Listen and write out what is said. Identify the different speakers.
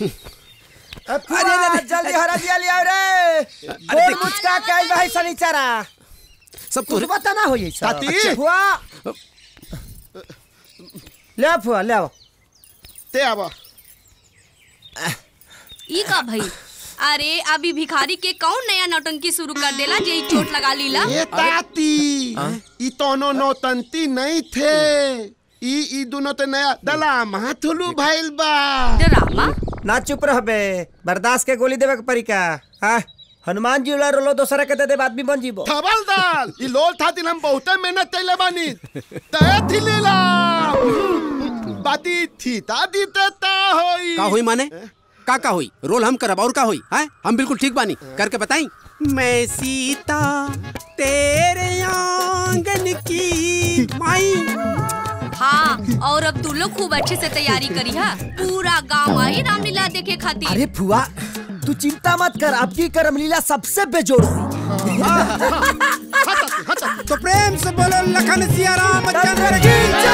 Speaker 1: फुआ जल्दी हरा दिया लिया रे गोल मुचका के आइल भाई सनीचरा
Speaker 2: सब
Speaker 1: कुछ बता ना होई सब
Speaker 3: ताती।
Speaker 1: फुआ ले आ फुआ ले आओ
Speaker 3: ते आवा
Speaker 4: ई का भाई अरे अभी भिखारी के कौन नया नौटंकी शुरू कर देला जे ई चोट लगा लीला
Speaker 3: ये ताती ई तोनो नौतंती नहीं थे ई ई दोनों ते नया दलाम हाथुलू भाईल बा
Speaker 4: ड्रामा
Speaker 1: ना चुप रह बे बर्दाश्त के गोली देवे के परी का हाँ हनुमान जी उला रोलो दोसरा के दे दे आदमी बन जीबो
Speaker 3: थबल दाल ई लोल थातिन हम बहुते मेहनत कैले बानी तय थी लीला बाती थी तादी ते ता होई
Speaker 2: का हुई माने का का हुई रोल हम करब और का हुई हैं हम बिल्कुल ठीक बानी करके बताई मैं सीता तेरे आंगन की माई
Speaker 4: हाँ और अब तू लोग खूब अच्छे से तैयारी करी है पूरा गांव आई रामलीला देखे खातिर
Speaker 1: अरे फुआ तू चिंता मत कर अब की कर रामलीला सबसे बेजोड़ हुई
Speaker 2: तो प्रेम से बोलो लखन सिया राम चंद्र की जय